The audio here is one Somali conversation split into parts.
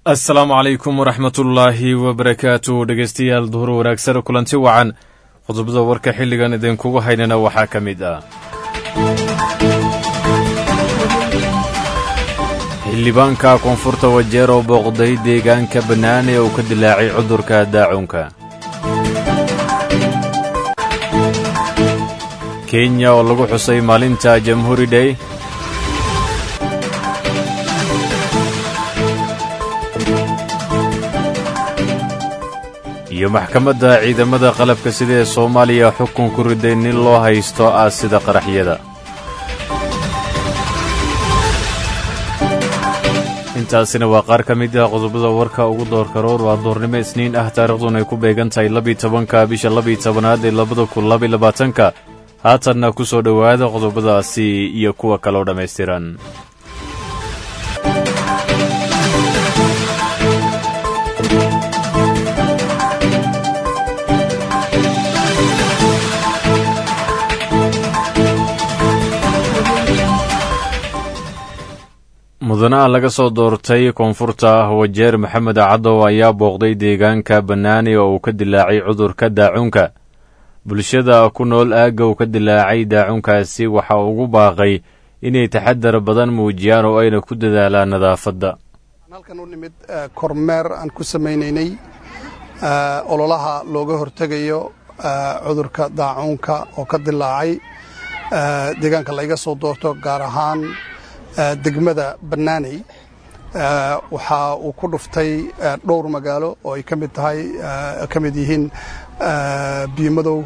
assalaamu calaykum waraxmatullaahi wabarakaatu dhegeystayaal duhur wanaagsan kulanti wacan qodobada warka xilligan idinkugu haynana waxaa ka mid ah xildhibaanka koonfurta wajeer oo booqday deegaanka bannaan ee uu ka dilaacay cudurka daacunka kenya oo lagu xusay maalinta jamhuuri dhey iyo maxkamadda ciidamada qalabka sida ee soomaaliya xukun ku riday nin loo haysto ah sida qaraxyada intaasina waa qaar ka mid ah qodobada warka ugu doorka roor waa doornimo isniin ah taariikhdun ay ku beegan tahay labiyi tobanka bisha labiyi tobanaad ee labada kun labiy labaatanka haatanna ku soo dhowaada qodobadaasi iyo kuwa kaloo dhammaystiran mudanaha laga soo doortay koonfurta wajeer maxamed cadow ayaa booqday deegaanka bannaani oo uu ka dilaacay cudurka daacunka bulshada ku nool aagga uu ka dilaacay daacunkaasi waxa ugu baaqay inay taxadar badan muujiyaan oo ayna ku dadaalaan nadaafadda halkan u nimid kormeer aan ku samaynaynay ololaha looga hortegayo cudurka daacunka oo ka dilaacay deegaanka layga soo doorto gaar ahaan degmada bannaaney waxa uu ku dhuftay dhowr magaalo oo ay ka mid tahay ka mid yihiin biimadow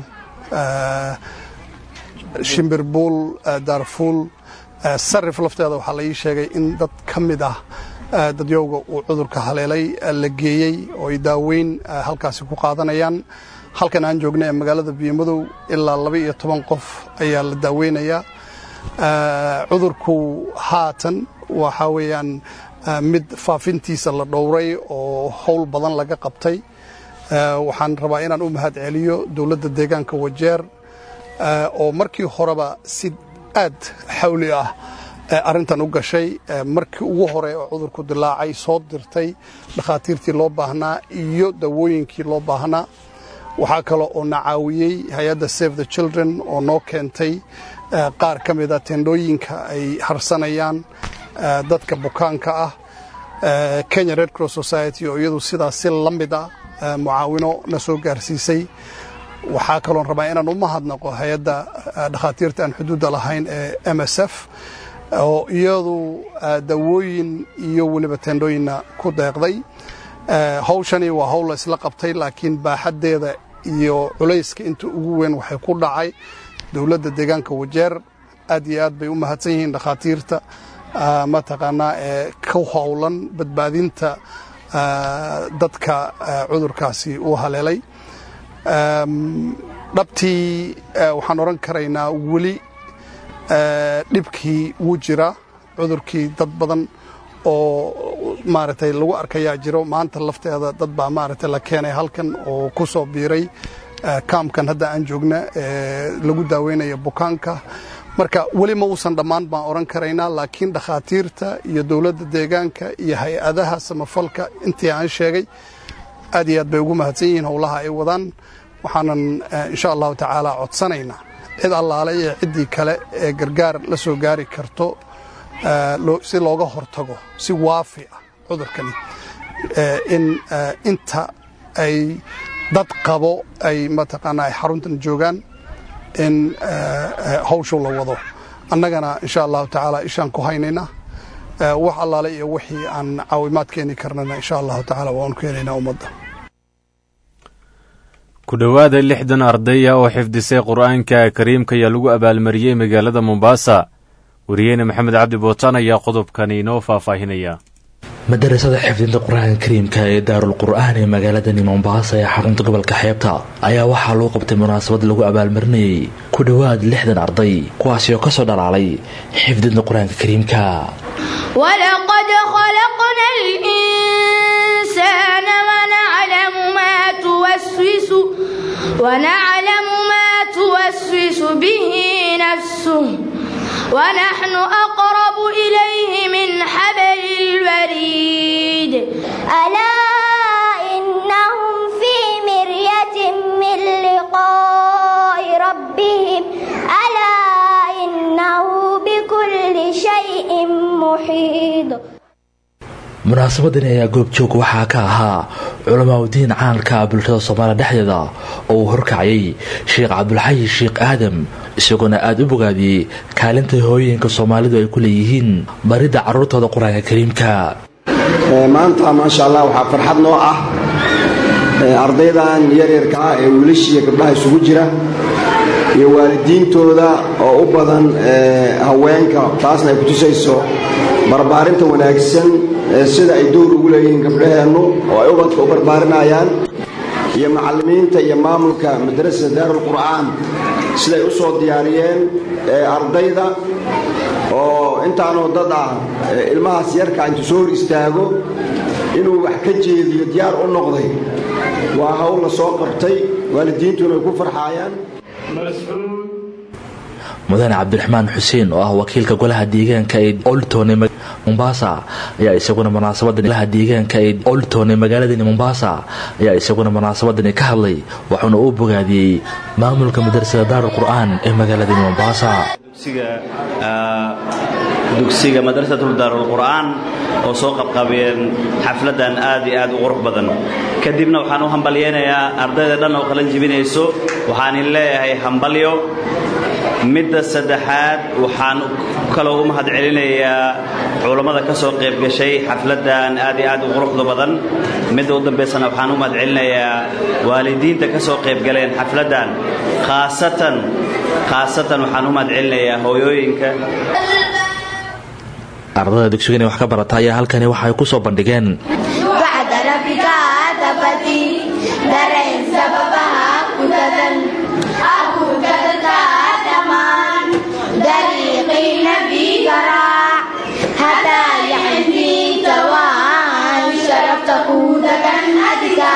shimbirbuul daarfuul sarif lafteeda waxaa la ii sheegay in dad ka mid ah dadyowga uu cudurka haleelay la geeyey oo ay daaweyn halkaasi ku qaadanayaan halkan aan joogna ee magaalada biimadow ilaa laba iyo toban qof ayaa la daaweynayaa cudurku haatan waxa weeyaan mid faafintiisa la dhowray oo howl badan laga qabtay waxaan rabaa inaan u mahad celiyo dowladda deegaanka wajeer oo markii horeba si aad xawli ah arrintan u gashay markii ugu hore oo cudurku dilaacay soo dirtay dhakhaatiirtii loo baahnaa iyo dawooyinkii loo baahnaa waxaa kale oo na caawiyey hay-adda save the children oo noo keentay qaar ka mida tendhooyinka ay harsanayaan dadka bukaanka ah kenya red cross society oo iyadu sidaas si la mid ah mucaawino na soo gaarsiisay waxaa kaloon rabaa inaan u mahadnaqo hay-adda dhakhaatiirta aan xuduudda lahayn ee m s f oo iyadu dawooyin iyo weliba tendhooyinna ku deeqday hawshani waa hawl la isla qabtay laakiin baaxaddeeda iyo culayska inta ugu weyn waxay ku dhacay dowladda deegaanka wajeer aad iyo aad bay u mahadsan yihiin dhakhaatiirta mataqaanaa ee ku howlan badbaadinta dadka cudurkaasi uu haleelay dhabtii waxaan odhan karaynaa weli dhibkii wuu jira cudurkii dad badan oo maaragtay lagu arkayaa jiro maanta lafteeda dad baa maaragtay la keenay halkan oo ku soo biiray kaamkan hadda aan joogna ee lagu daaweynayo bukaanka marka weli ma uusan dhammaan baan odhan karaynaa laakiin dhakhaatiirta iyo dowladda deegaanka iyo hay-adaha samafalka intii aan sheegay aad iyo aad bay ugu mahadsan yihiin howlaha ay wadaan waxaanan insha allahu tacaala codsanaynaa cid allaale iyo ciddii kale ee gargaar la soo gaari karto si looga hortago si waafi ah cudurkani in inta ay dad qabo ay mataqaanaa ay xaruntan joogaan in hawshu la wado annagana insha allahu tacaala ishaan ku haynayna wax allaale iyo wixii aan caawimaad keeni karnana insha allahu tacaala waan keenaynaa ummadda ku dhowaada lixdan ardaya oo xifdisay qur'aanka kariimka ayaa lagu abaalmariyey magaalada mombasa wariyeyne maxamed cabdi bootaan ayaa qodobkani inoo faahfaahinaya madarasada xifdinta qur-aanka kariimka ee daarul qur-aan ee magaaladani mombaasa ee xarunta gobolka xeebta ayaa waxaa loo qabtay munaasabad lagu abaalmarinayay ku dhowaad lixdan arday kuwaasi oo kasoo dhalaalay xifdinta qur-aanka kariimka ولقد خلقنا الإنسان ونعلم ما توسوس ونعلم ما توسوس به نفسه ونحن أقرب إليه من حبل الوريد ألا إنهم في مرية من لقاء ربهم ألا إنه بكل شيء محيط munaasabadan ayaa goobjoog waxaa ka ahaa culamaa udiin caanka ah bulshada soomaaliya dhexdeeda oo uu horkacayay sheekh cabdulxayi sheekh aadam isagoona aada u bogaadiyey kaalinta hooyooyinka soomaalidu ay ku leeyihiin baridda carruurtooda qur-aanka kariimka maanta maasha allah waxaa farxad noo ah ardaydan yaryarka ah ee wiilashiiyo gabdhaha isugu jira iyo waalidiintooda oo u badan haweenka taasna ay kutusayso barbaarinta wanaagsan sida ay dowr ugu leeyihiin gabdhaheennu oo ay ubadka u barbaarinayaan iyo macallimiinta iyo maamulka madrasada daarulqur'aan siday u soo diyaariyeen ardayda oo intaanoo dad ah ilmahaas yarka intuu soo hor istaago inuu wax ka jeediyo diyaar u noqday waa hawl la soo qabtay waalidiintuna ay ku farxaayaan mudane cabdiraxmaan xuseen oo ah wakiilka golaha deegaanka ee oltone mombasa ayaa isaguna munaasabadangolaha deegaanka ee oltone magaaladani mombasa ayaa isaguna munaasabadani ka hadlay waxauna uu bogaadiyey maamulka madrasada daarul qur-aan ee magaaladani mombasa dugsiga madrasatul daarulqur'aan oo soo qabqabeen xafladan aad iyo aad u qurux badan kadibna waxaan u hambalyaynayaa ardayda dhan oo qalan jibinayso waxaanin leeyahay hambalyo midda saddexaad waxaan kaloo u mahad celinayaa culammada ka soo qayb gashay xafladan aad iyo aad u quruxda badan midda u dambaysana waxaan u mahad celinayaa waalidiinta ka soo qayb galeen xafladan khaasatan khaasatan waxaan u mahad celinayaa hooyooyinka ardada dugsigan wax ka barata ayaa halkani waxa ay ku soo bandhigeen bacda rabbika aadabati dareen sababaha kudadan akudadata dhammaan dariiqii nabiga raac hadaa yacantiinta waan sharafta kudagan adka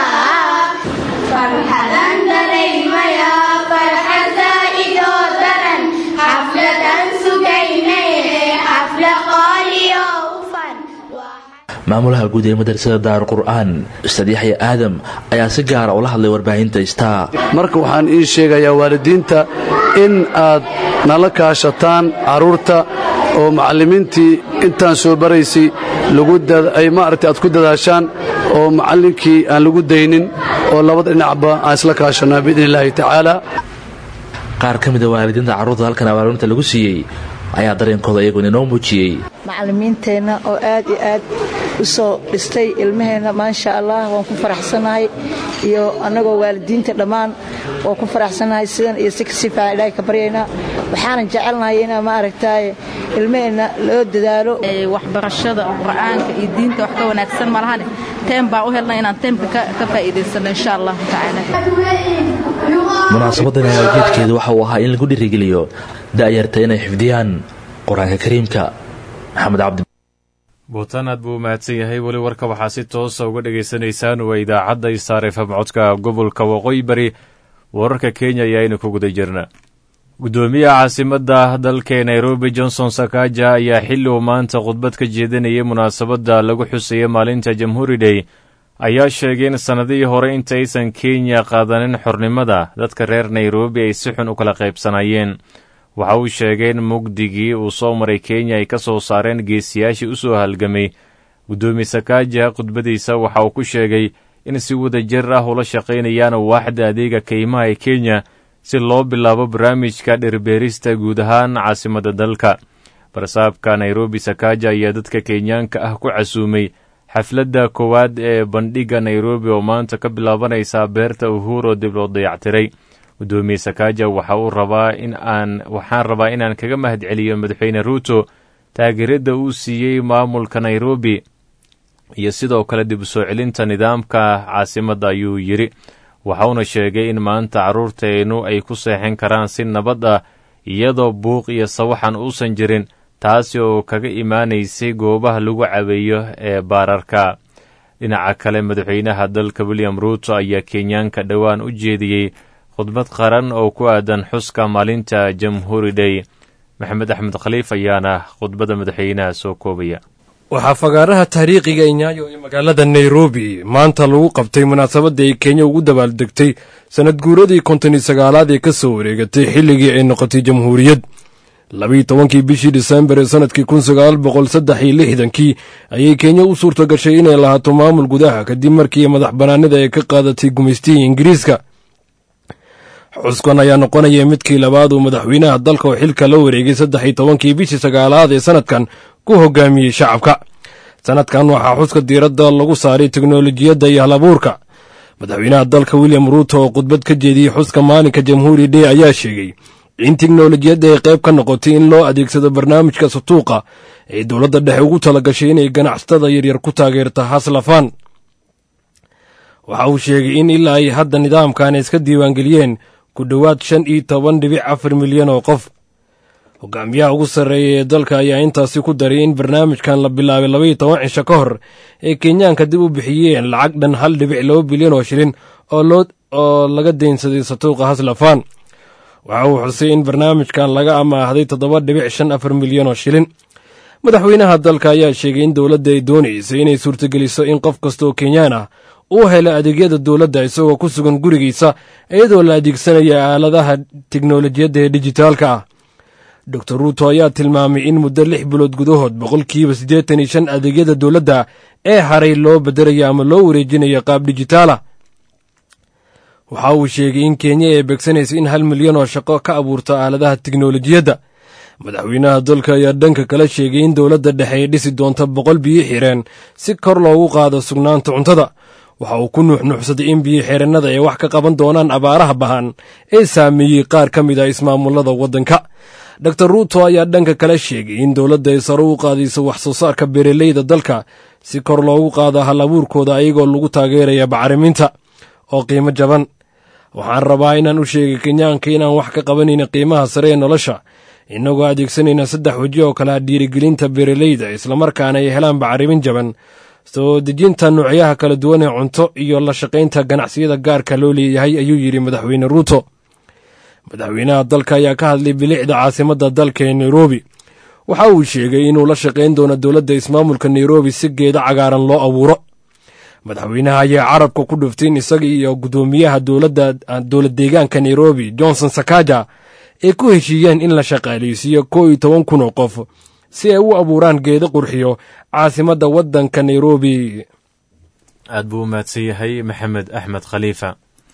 farxadan dareymaya farxad zaa'idoo daran xafladan sugaynay xafla qaaliyo ufan maamulaha guud ee madrasada daarul qur-aan ustaad yaxya aadam ayaa si gaara ula hadlay warbaahinta star marka waxaan ii sheegayaa waalidiinta in aad nala kaashataan carruurta oo macallimiintii intaan soo baraysay ay maaragtay aad ku dadaashaan oo macallinkii aan lagu daynin oo labada dhinacba aan isla kaashannaa biidni illaahi tacaala qaar ka mida waalidiinta carruurta halkan abaalmarinta lagu siiyey ayaa dareenkooda iyaguna inoo muujiyey macallimiinteenna oo aad iyo aad u soo dhistay ilmaheenna maasha allah waan ku faraxsanahay iyo annagoo waalidiinta dhammaan waan ku faraxsanahay sidan iyo si kasii fiican ilaahay ka baryaynaa waxaanan jecelnahay inaa ma aragtaaye ilmaheenna loo dadaalo waxbarashada qur'aanka iyo diinta wax ka wanaagsan malahane teem baan u helnay inaan teemka ka faa'iidaysano insha allahu tacaala munaasabadan ayaa ujeedkeedu waxa uu ahaa in lagu dhiirigeliyo da'yarta inay xifdiyaan qur-aanka kariimka maxamed cabdi buutaan aad buu u mahadsan yahay weli warka waxaa si toosa uga dhagaysanaysaan waa idaacadda isaar efam codka gobolka waqooyi bari wararka kenya ayaaynu ku guda jirna guddoomiyaha caasimadda dalka nairobi johnson sakaja ayaa xilli uu maanta khudbad ka jeedinayay munaasabadda lagu xuseeya maalinta jamhuuri day ayaa sheegay in sannadihii hore intaysan kenya qaadanin xornimada dadka reer nairobi ay si xun u kala qaybsanayeen waxa uu sheegay in mugdigii uu soo maray kenya ay ka soo saareen geesiyaashii u soo halgamay guddoomiye sakaaja khudbadiisa waxa uu ku sheegay in si wada jir ah ula shaqaynayaan waaxda adeega kaymaha ee kenya si loo bilaabo barnaamijka dhirbeerista guud ahaan caasimadda dalka barsaabka nairobi sakaaja ayaa dadka kenyaanka ah ku casuumay xafladda koowaad ee bandhigga nairobi oo maanta ka bilaabanaysa beerta uhuro dib loo dayactiray guddoomiye sakaaja waxa uu rabaa in aan waxaan rabaa inaan kaga mahad celiyo madaxweyne ruuto taageeradda uu siiyey maamulka nairobi iyo sidoo kale dib u soo celinta nidaamka caasimadda ayuu yidhi waxauna sheegay in maanta carruurteennu ay ku seexan karaan si nabad ah iyadoo buuq iyo sawaxan uusan jirin taasi oo kaga imaanaysay goobaha lagu caweeyo ee baararka dhinaca kale madaxweynaha dalka william ruuto ayaa kenyaanka dhowaan u jeediyey khudbad qaran oo ku aadan xuska maalinta jamhuuri day maxamed axmed khaliif ayaana khudbadda madaxweynaha soo koobaya waxaa fagaaraha taariikhiga inyaayo ee magaalada nairobi maanta lagu qabtay munaasabadda ay kenya ugu dabaaldegtay sanad guuradii konton iyo sagaalaad ee ka soo wareegatay xilligii ay noqotay jamhuuriyad labiiyo tobankii bishii disembar ee sanadkii kun sagaal boqol saddex iyo lixdankii ayay kenya u suurta gashay inay lahaato maamul gudaha kadib markii madax bannaanida ay ka qaadatay gumaystihii ingiriiska xuskan ayaa noqonaya midkii labaad uu madaxweynaha dalka oo xilka la wareegay saddex iyo tobankii bishii sagaalaad ee sanadkan ku hogaamiyey shacabka sanadkan waxaa xuska diiradda lagu saaray teknolojiyadda iyo halabuurka madaxweynaha dalka william ruuto oo khudbad ka jeediyey xuska maalinka jamhuuri day ayaa sheegay in teknolojiyadda ay qayb ka noqotay in loo adeegsado barnaamijka sutuuqa ee dowladda dhexe ugu talagashay inay ganacsatada yaryar ku taageerta haslafaan waxa uu sheegay in ilaa ay hadda nidaamkan iska diiwaangeliyeen ku dhowaad shan iyo toban dhibic afar milyan oo qof hogaamiyaha ugu sarreeya ee dalka ayaa intaasi ku daray in barnaamijkan la bilaabay labaiyo toban cisho ka hor ee kenyaanka dib u bixiyeen lacag dhan hal dhibic laba bilyan oo shilin oo laga deynsaday satuuqa haslafaan waxa uu xusay in barnaamijkan laga amaahday toddoba dhibic shan afar milyan oo shilin madaxweynaha dalka ayaa sheegay in dowladda ay doonaysay inay suurtageliso in qof kasta oo kenyaan ah uu helo adeegyada dowladda isagoo ku sugan gurigiisa iyadoo la adeegsanaya aaladaha teknolojiyadda ee dijitaalka ah dor ruuto ayaa tilmaamay in muddo lix bilood gudahood boqolkiiba siddeetan iyo shan adeegyada dowladda ee haray loo bedelayo ama loo wareejinayo qaab dijitaalah waxa uu sheegay in kenya ay beegsanaysa in hal milyan oo shaqo ka abuurta aaladaha teknolojiyadda madaxweynaha dalka ayaa dhanka kala sheegay in dowladda dhexe ay dhisi doonta boqol biyo xireen si kor loogu qaado sugnaanta cuntada waxa uu ku nuuxnuuxsaday in biyo xireenada ay wax ka qaban doonaan abaaraha bahan ee saameeyey qaar ka mid ah ismaamullada waddanka dor ruuto ayaa dhanka kale sheegay in dowladda ay sare u qaadayso wax soo saarka beeraleyda dalka si kor loogu qaado hal abuurkooda ayagoo lagu taageeraya bacriminta oo qiimo jaban waxaan rabaa inaan u sheegay kenyaanka inaan wax ka qabanayna qiimaha sare ee nolosha innagoo adeegsanayna saddex weji oo kale dhiirigelinta beeraleyda islamarkaana ay helaan bacrimin jaban soo dejinta nuucyaha kala duwan ee cunto iyo la shaqaynta ganacsiyada gaarka loo leeyahay ayuu yidhi madaxweyne ruuto madaxweynaha dalka ayaa ka hadlay bilicda caasimadda dalka ee nairobi waxa uu sheegay inuu la shaqayn doono dowladda ismaamulka nairobi si geeda cagaaran loo abuuro madaxweynaha ayaa carabka ku dhuftay in isaga iyo guddoomiyaha dowlad deegaanka nairobi johnson sakaja ay ku heshiiyeen in la shaqaaleysiiyo koo iyo toban kun oo qof si ay u abuuraan geedo qurxiyo caasimadda waddanka nairobi aad buu u mahadsan yahay maxamed axmed khaliifa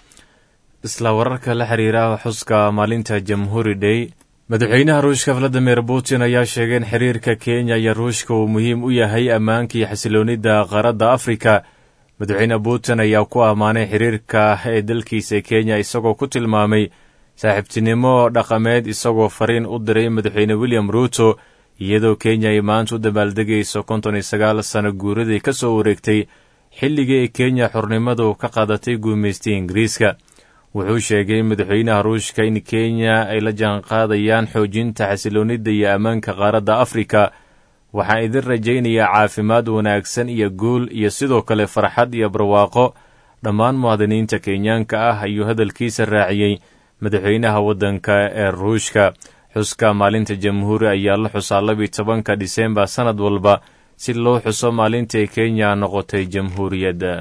isla wararka la xiriira xuska maalinta jamhuuri day madaxweynaha ruushka valadimir putin ayaa sheegay in xiriirka kenya iyo ruushka uu muhiim u yahay ammaanka iyo xasiloonida qaaradda afrika madaxweyne putin ayaa ku ammaanay xiriirka ee dalkiisa kenya isagoo ku tilmaamay saaxiibtinimo dhaqameed isagoo fariin u diray madaxweyne william ruuto iyadoo kenya ay maanta u dabaaldegayso konton iyo sagaal sano guuradii ka soo wareegtay xilligii ay kenya xornimadu ka qaadatay guumaystay ingiriiska wuxuu sheegay madaxweynaha ruushka in kenya ay la jaanqaadayaan xoojinta xasiloonida iyo ammaanka qaaradda afrika waxaan idin rajaynayaa caafimaad wanaagsan iyo guul iyo sidoo kale farxad iyo barwaaqo dhammaan muwaadiniinta kenyaanka ah ayuu hadalkiisa raaciyey madaxweynaha waddanka ee ruushka xuska maalinta jamhuuri ayaa la xusaa labiyo tobanka disembar sannad walba si loo xuso maalintai kenya noqotay jamhuuriyadda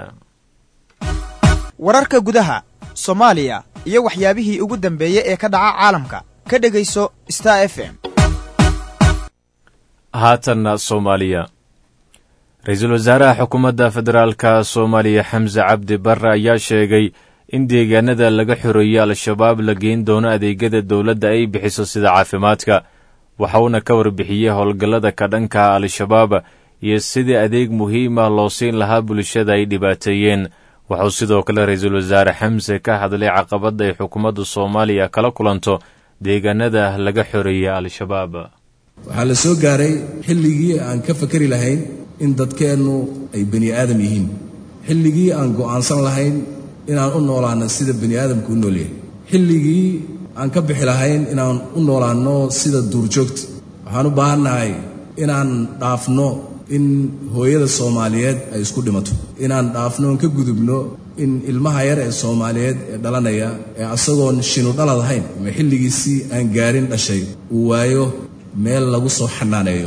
wararka gudaha soomaaliya iyo waxyaabihii ugu dambeeyey ee ka dhaca caalamka ka dhegayso star f m haatanna soomaaliya ra-iisul wasaaraha xukuumadda federaalka soomaaliya xamse cabdi barre ayaa sheegay in deegaanada laga xoreeyey al-shabaab la geyn doono adeegyada dowladda ay bixiso sida caafimaadka waxa uuna ka warbixiyey howlgallada ka dhanka al-shabaab iyo sidii adeeg muhiima loo siin lahaa bulshada ay dhibaateeyeen waxauu sidoo kale ra-iisul wasaare xamse ka hadlay caqabadda ay xukuumadda soomaaliya kala kulanto deegaanada laga xoreeyey al-shabaab waxaa la soo gaaray xilligii aan ka fakari lahayn in dadkeennu ay bani aadam yihiin xilligii aan go'aansan lahayn inaan u noolaanno sida bani aadamku u noolyahay xilligii aan ka bixi lahayn inaan u noolaanno sida duurjoogta waxaan u baahannahay inaan dhaafno in hooyada soomaaliyeed ay isku dhimato inaan dhaafno on ka gudubno in ilmaha yar ee soomaaliyeed ee dhalanaya ee asagoon shinu dhalad ahayn ama xilligiisii aan gaarin dhashay uu waayo meel lagu soo xanaaneeyo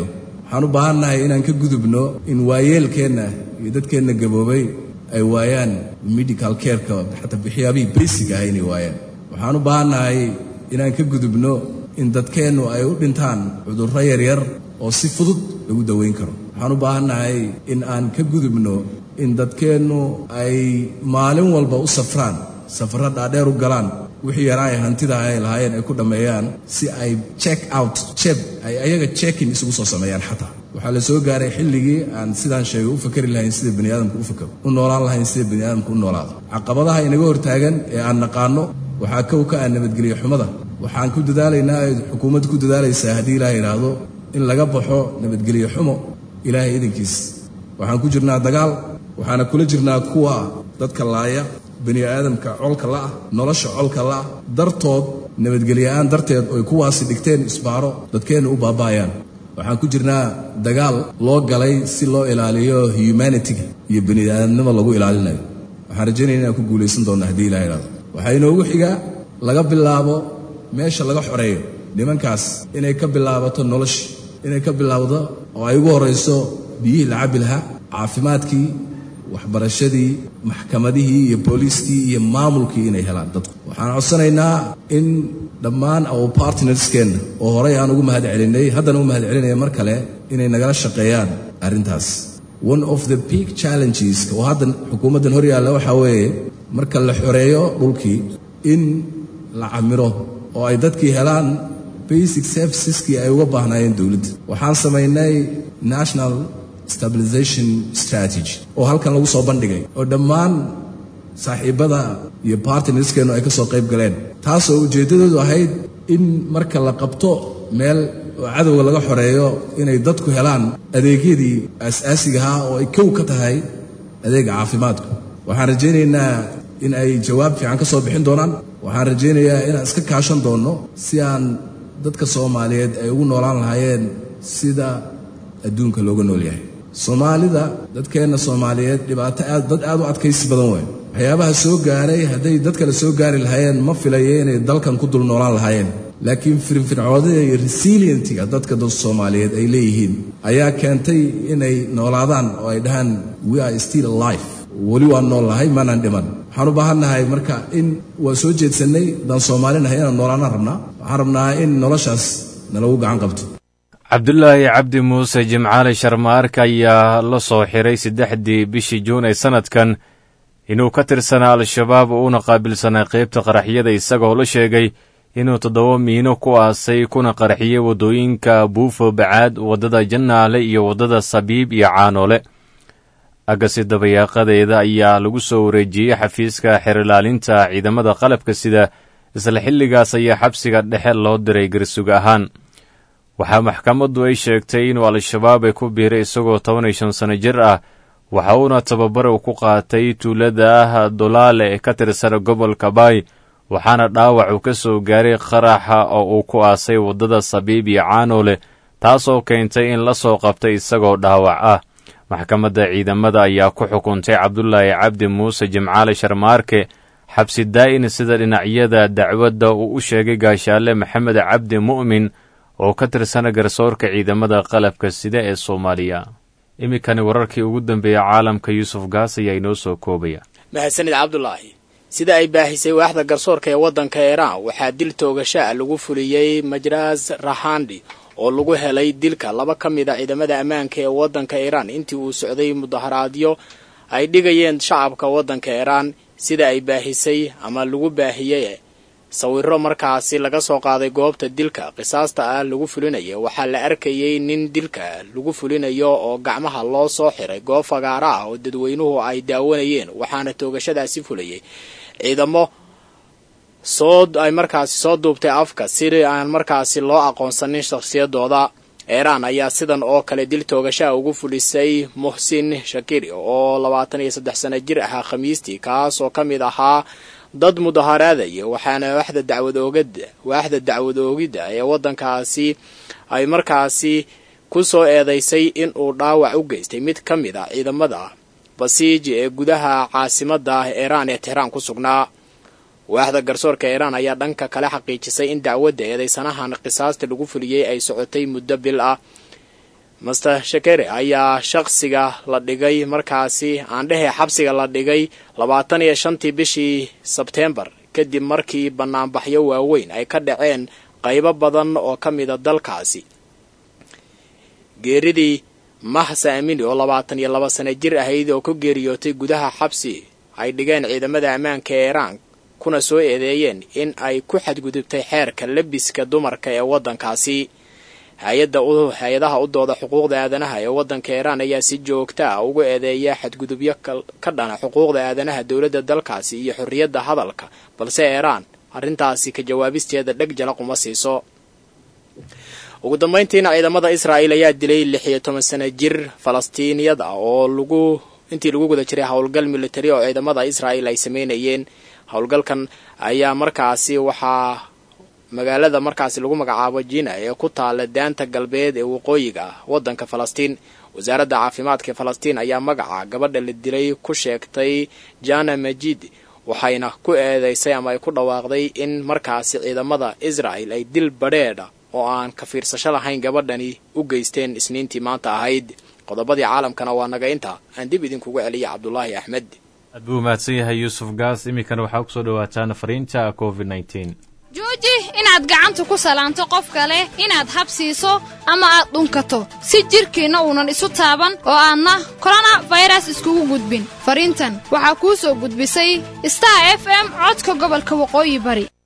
waxaan u baahannahay inaan ka gudubno in waayeelkeenna iyo dadkeenna gaboobay ay waayaan medical careka xataa waxyaabihii basic ah inay waayaan waxaan u baahannahay inaan ka gudubno in dadkeennu ay u dhintaan cudurro yaryar oo si fudud lagu daweyn karo waxaan u baahannahay in aan ka gudubno in dadkeennu ay maalin walba u safraan safarro dhaadheer u galaan wixii yaraa ay hantida ay lahaayeen ay ku dhammeeyaan si ay check out jeb ay ayaga checkin isugu soo sameeyaan xataa waxaa la soo gaaray xilligii aan sidaan sheegay u fakari lahayn sida bani aadamku u fakaro u noolaan lahayn sida bani aadamku u noolaado caqabadaha inaga hortaagan ee aan naqaano waxaa kow ka ah nabadgelyo xumada waxaan ku dadaalaynaa ay xukuumaddu ku dadaalaysaa haddii ilaah yidhaahdo in laga baxo nabadgelyo xumo ilaahay idankiis waxaan ku jirnaa dagaal waxaana kula jirnaa kuwa dadka laaya bani aadamka colka la'ah nolosha colka la'ah dartood nabadgelyoa'aan darteed oy kuwaasi dhigteen isbaaro dadkeenna u baaba'ayaan waxaan ku jirnaa dagaal loo galay si loo ilaaliyo humanitiga iyo bani aadamnimo lagu ilaalinayo waxaan rajaynaya inaan ku guulaysan doonna haddii ilaha idhahdo waxaa inoogu xigaa laga bilaabo meesha laga xoreeyo nimankaas inay ka bilaabato nolosha inay ka bilaabdo oo ay ugu horrayso biyihii la cabbi lahaa caafimaadkii waxbarashadii maxkamadihii iyo booliiskii iyo maamulkii inay helaan dadku waxaan codsanaynaa in dhammaan our partnerskeenna oo horey aan ugu mahad celinay haddana u mahad celinaya mar kale inay nagala shaqeeyaan arrintaas one of the big challenges oo haddan xukuumaddan hor yaalla waxaa weeye marka la xoreeyo dhulkii in la camiro oo ay dadkii helaan basic serviceskii ay uga baahnaayeen dowladda waxaan samaynay national stabilization strategy oo halkan lagu soo bandhigay oo dhammaan saaxiibbada iyo bartnerskeennu ay ka soo qayb galeen taasoo ujeeddadoodu ahayd in marka la qabto meel oo cadowga laga xoreeyo inay dadku helaan adeegyadii aas-aasigahaa oo ay kow ka tahay adeega caafimaadku waxaan rajaynaynaa in ay jawaab fiican ka soo bixin doonaan waxaan rajaynayaa inaan iska kaashan doonno si aan dadka soomaaliyeed ay ugu noolaan lahaayeen sida adduunka looga nool yahay soomaalida dadkeenna soomaaliyeed dhibaato aad dad aad u adkaysi badan weyn waxyaabaha soo gaaray hadday dad kale soo gaari lahaayeen ma filayo inay dalkan ku dul noolaan lahaayeen laakiin firfircoodida iyo resilientiga dadka dad soomaaliyeed ay leeyihiin ayaa keentay inay noolaadaan oo ay dhahaan we are still alive weli waan nool lahay maanaan dhiman waxaan u baahannahay marka in waa soo jeedsannay haddaan soomaalinahay inaan noolaanaan rabnaa waxaan rabnaa in noloshaas nalagu gacan qabto cabdulaahi cabdi muuse jimcaali sharmaarka ayaa la soo xiray saddexdii bishii juun ee sannadkan inuu ka tirsanaa al-shabaab uuna qaabilsanaa qaybta qaraxyada isagoo la sheegay inuu toddoba miino ku aasay kuna qaraxiyey waddooyinka buufo bacaad waddada jannaale iyo waddada sabiib iyo caanoole agasi dabayaaqadeeda ayaa lagu soo wareejiyey xafiiska xerilaalinta ciidamada qalabka sida isla xilligaas ayaa xabsiga dhexe loo diray garsug ahaan waxaa maxkamaddu ay sheegtay inuu al-shabaab ay ku biiray isagoo toban iyo shan sano jir ah waxa uuna tababar uu ku qaatay tuulada ah dolaale ee ka tirsan gobolka baay waxaana dhaawac uu ka soo gaaray qaraxa oo uu ku aasay waddada sabiib iyo caanoole taasoo keentay in la soo qabtay isagoo dhaawac ah maxkamadda ciidamada ayaa ku xukuntay cabdulaahi cabdi muuse jimcaale sharmaarke xabsi daa'in sida dhinacyada dacwadda uu u sheegay gaashaale maxamed cabdi mu'min oo ka tirsana garsoorka ciidamada qalabka sida ee soomaaliya iminkani wararkii ugu dambeeya caalamka yuusuf gaas ayaa inoo soo koobaya mahadsanid cabdulaahi sida ay baahisay waaxda garsoorka ee waddanka iiraan waxaa dil toogashaa lagu fuliyey majraas rahandi oo lagu helay dilka laba ka mid a ciidamada ammaanka ee waddanka iiraan intii uu socday mudaharaadyo ay dhigayeen shacabka waddanka iiraan sida ay baahisay ama lagu baahiyey sawiro markaasi laga soo qaaday goobta dilka qisaasta ah lagu fulinaya waxaa la arkayey nin dilka lagu fulinayo oo gacmaha loo soo xiray goob fagaaro ah oo dadweynuhu ay daawanayeen waxaana toogashadaasi fulayay ciidamo soo ay markaasi soo duubtay afka si aan markaasi loo aqoonsanin shakhsiyadooda iiraan ayaa sidan oo kale dil toogashaha ugu fulisay muxsin shakiri oo labaatan iyo saddex sano jir ahaa khamiistii kaas oo ka mid ahaa dad mudaharaadaya waxaana waaxda dacwad oogada waaxda dacwad oogidda ee waddankaasi ay markaasi ku soo eedaysay in uu dhaawac u geystay mid ka mid a ciidamada basiiji ee gudaha caasimadda iiraan ee tehraan ku sugnaa waaxda garsoorka iiraan ayaa dhanka kale xaqiijisay in dacwadda eedaysanahan qisaasta lagu fuliyey ay socotay muddo bil ah master shakere ayaa shaqsiga la dhigay markaasi aan dhehe xabsiga la dhigay labaatan iyo shantii bishii sebteembar kadib markii bannaanbaxyo waaweyn ay ka dhaceen qaybo badan oo ka mida dalkaasi geeridii mahsa amini oo labaatan iyo laba sano jir ahayd oo ku geeriyootay gudaha xabsi ay dhigeen ciidamada ammaanka ee iiraan kuna soo eedeeyeen in ay ku xadgudubtay xeerka labiska dumarka ee waddankaasi hay-adaha u dooda xuquuqda aadanaha ee waddanka iiraan ayaa si joogta ah ugu eedeeya xadgudubyo ka dhana xuquuqda aadanaha dowladda dalkaasi iyo xorriyadda hadalka balse iiraan arrintaasi ka jawaabisteeda dheg jalaq uma siiso ugu dambayntiina ciidamada israa'il ayaa dilay lix iyo toban sano jir falastiiniyada oo lagu intii lagu guda jiray howlgal militari oo ciidamada israa'il ay sameynayeen howlgalkan ayaa markaasi waxaa magaalada markaasi lagu magacaabo jina ee ku taala daanta galbeed ee waqooyiga ah waddanka falastiin wasaaradda caafimaadka ee falastiin ayaa magaca gabadha la dilay ku sheegtay jana majid waxayna ku eedeysay ama ay ku dhawaaqday in markaasi ciidamada israa'il ay dil badheedha oo aan ka fiirsasho lahayn gabadhani u geysteen isniintii maanta ahayd qodobadii caalamkana waa naga inta aan dib idinkugu celiya cabdulaahi axmed aad buu mahadsan yahay yuusuf gaas iminkana waxaa kusoo dhawaataan fariinta covid nteen jooji inaad gacanta ku salaanto qof kale inaad habsiiso ama aad dhunkato si jidhkiinna uunan isu taaban oo aadna korona fayras iskugu gudbin fariintan waxaa kuu soo gudbisay star f m codka gobolka waqooyi bari